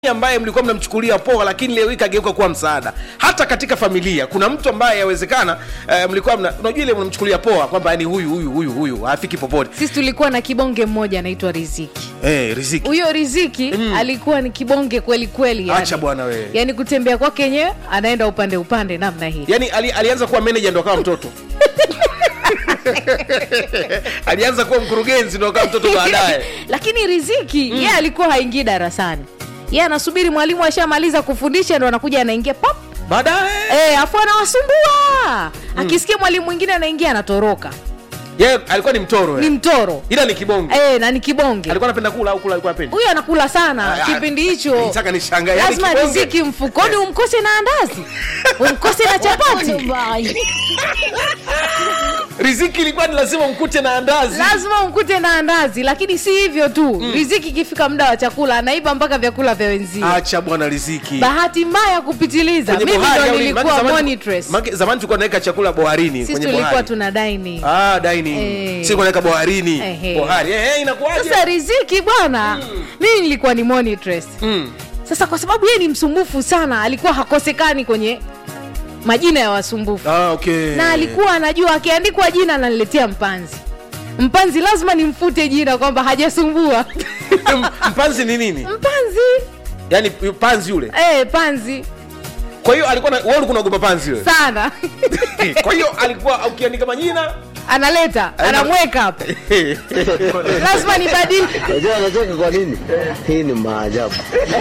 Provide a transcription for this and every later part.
ambaye mlikuwa mnamchukulia poa lakini leo hii kageuka kuwa msaada hata katika familia kuna mtu ambaye yawezekana eh, mlikuwa mna, unajua ile mnamchukulia poa kwamba yani huyu huyu huyu huyu hafiki popote sisi tulikuwa na kibonge mmoja anaitwa riziki eh, riziki huyo riziki mm. alikuwa ni kibonge kweli kweli yani. Acha bwana wewe. yani kutembea kwake yenyewe anaenda upande upande namna hii yani ali, alianza kuwa manager ndo akawa mtoto alianza kuwa mkurugenzi ndo akawa mtoto baadaye lakini riziki mm. yeye alikuwa haingii darasani yeye anasubiri mwalimu ashamaliza kufundisha ndo anakuja anaingia pop baadaye e, afu anawasumbua akisikia mwalimu mwingine anaingia anatoroka yeye alikuwa ni mtoro ni eh. mtoro ila ni kibonge e, na ni kibonge alikuwa anapenda kula au kula alikuwa apendi huyo anakula sana Ah, ah, kipindi hicho nitaka nishangae, yani lazima kibonge- riziki mfukoni umkose na andazi umkose na chapati riziki ilikuwa ni lazima mkute na andazi lazima umkute na andazi lakini si hivyo tu mm. riziki ikifika muda wa chakula anaiba mpaka vyakula vya wenzio acha bwana riziki bahati mbaya kupitiliza Kwenye mimi bohari ndo au nini? Maana nilikuwa zamani- monitress maana zamani tulikuwa tunaweka chakula boharini sisi kwenye tulikuwa bohari tuna daini ah dining Eh. si kunaweka boharini Ehe. bohari eh eh, inakuwaje sasa riziki bwana mimi nilikuwa ni monitress mm. sasa kwa sababu yeye ni msumbufu sana alikuwa hakosekani kwenye majina ya wasumbufu ah okay na alikuwa anajua akiandikwa jina ananiletea mpanzi mpanzi lazima nimfute jina kwamba hajasumbua mpanzi ni nini mpanzi yani panzi yule eh panzi kwa hiyo alikuwa na wewe ulikuwa unaogopa panzi wewe sana kwa hiyo alikuwa ukiandika majina analeta anamweka hapa lazima nibadili Unajua anacheka kwa nini? Hii ni maajabu.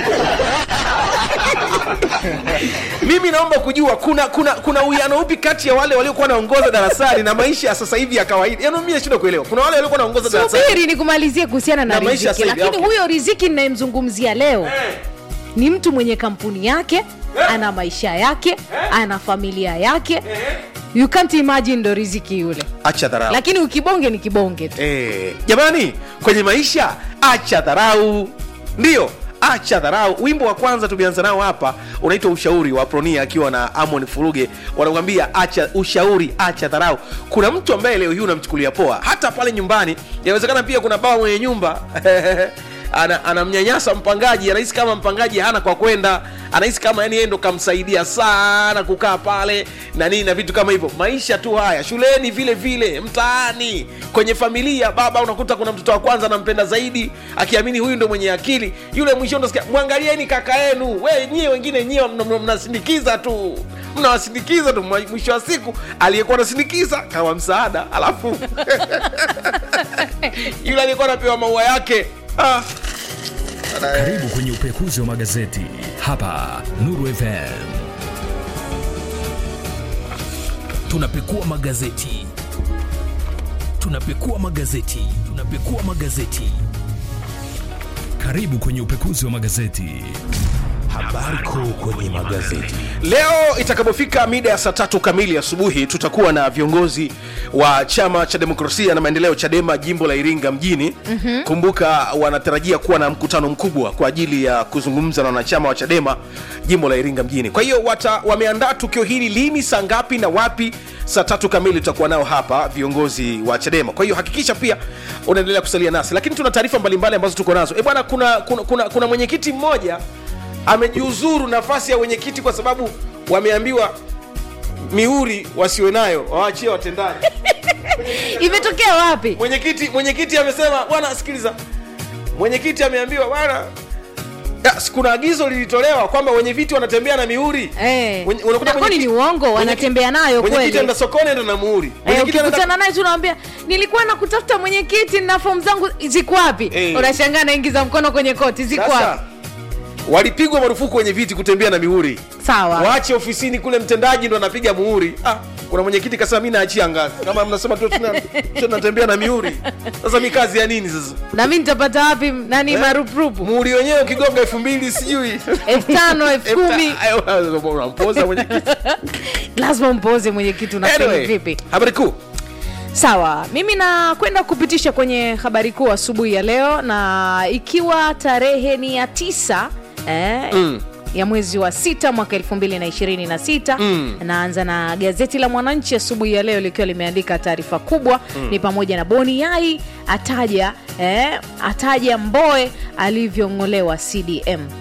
mimi naomba kujua kuna kuna kuna uwiano upi kati ya wale waliokuwa wanaongoza darasani na maisha ya sasa hivi ya kawaida yaani mimi nashindwa kuelewa kuna wale waliokuwa wanaongoza darasani subiri nikumalizie kuhusiana na, Na maisha riziki sasa hivi, lakini okay. huyo riziki ninayemzungumzia leo ni mtu mwenye kampuni yake ana maisha yake ana familia yake you can't imagine ndo riziki yule acha dharau lakini ukibonge ni kibonge tu Eh, jamani kwenye maisha acha dharau ndio acha dharau wimbo wa kwanza tumeanza nao hapa unaitwa ushauri wa pronia akiwa na amon furuge wanakwambia acha ushauri acha dharau kuna mtu ambaye leo hii unamchukulia poa hata pale nyumbani inawezekana pia kuna baba mwenye nyumba ana- anamnyanyasa mpangaji anahisi kama mpangaji hana kwa kwenda anahisi kama yani yeye ndo kamsaidia sana kukaa pale na nini na vitu kama hivyo maisha tu haya shuleni vile vile mtaani kwenye familia baba unakuta kuna mtoto wa kwanza anampenda zaidi akiamini huyu ndo mwenye akili yule mwisho ndosikia mwangalieni kaka yenu we nyie wengine nyie mna- mna- mnasindikiza tu mnawasindikiza tu Mwa- mwisho wa siku aliyekuwa anasindikiza kama msaada alafu yule aliyekuwa anapewa maua yake ah. Karibu kwenye upekuzi wa magazeti hapa Nuru FM. Tunapekua magazeti, tunapekua magazeti, tunapekua magazeti. Karibu kwenye upekuzi wa magazeti. Habari kuu kwenye magazeti. leo itakapofika mida ya saa tatu kamili asubuhi tutakuwa na viongozi wa chama cha demokrasia na maendeleo chadema jimbo la iringa mjini mm-hmm. kumbuka wanatarajia kuwa na mkutano mkubwa kwa ajili ya kuzungumza na wanachama wa chadema jimbo la iringa mjini kwa hiyo wata- wameandaa tukio hili lini saa ngapi na wapi saa tatu kamili tutakuwa nao hapa viongozi wa chadema kwa hiyo hakikisha pia unaendelea kusalia nasi lakini tuna taarifa mbalimbali ambazo tuko nazo e bwana kuna, kuna, kuna, kuna mwenyekiti mmoja amejiuzuru nafasi ya wenyekiti kwa sababu wameambiwa mihuri wasiwe nayo waachie watendaji imetokea wapi mwenyekiti mwenyekiti amesema bwana sikiliza mwenyekiti ameambiwa bwana ya, si kuna agizo lilitolewa kwamba wenye viti wanatembea na mihuri Eh. Wenye- unakuta Na kwani mwenyekiti- ni uongo? mwenyekiti- Wanatembea nayo mwenyekiti kweli? anaenda sokoni anaenda na muhuri Eh, Mwenyekiti anaenda- ukikutana naye tunawambia nilikuwa nakutafuta mwenyekiti na fomu zangu ziko wapi Eh. unashangaa naingiza mkono kwenye koti ziko sasa wapi walipigwa marufuku wenye viti kutembea na mihuri sawa waache ofisini kule mtendaji ndo anapiga muhuri ah, kuna mwenyekiti kasema mi naachia ngazi kama mnasema tu tuna- tunatembea na mihuri sasa mi kazi ya nini sasa na mi nitapata wapi nani Eh? marupurupu muhuri wenyewe ukigonga elfu mbili sijui elfu tano elfu kumi unampoza mwenyekiti lazima mpoze mwenyekiti unafeli anyway, vipi habari kuu sawa mimi nakwenda kupitisha kwenye habari kuu asubuhi ya leo na ikiwa tarehe ni ya tisa eh, Mm. ya mwezi wa sita mwaka elfu mbili na ishirini na sita Mm. naanza na gazeti la mwananchi asubuhi ya leo likiwa limeandika taarifa kubwa ni pamoja na boni yai ataja eh, ataja mboe alivyong'olewa cdm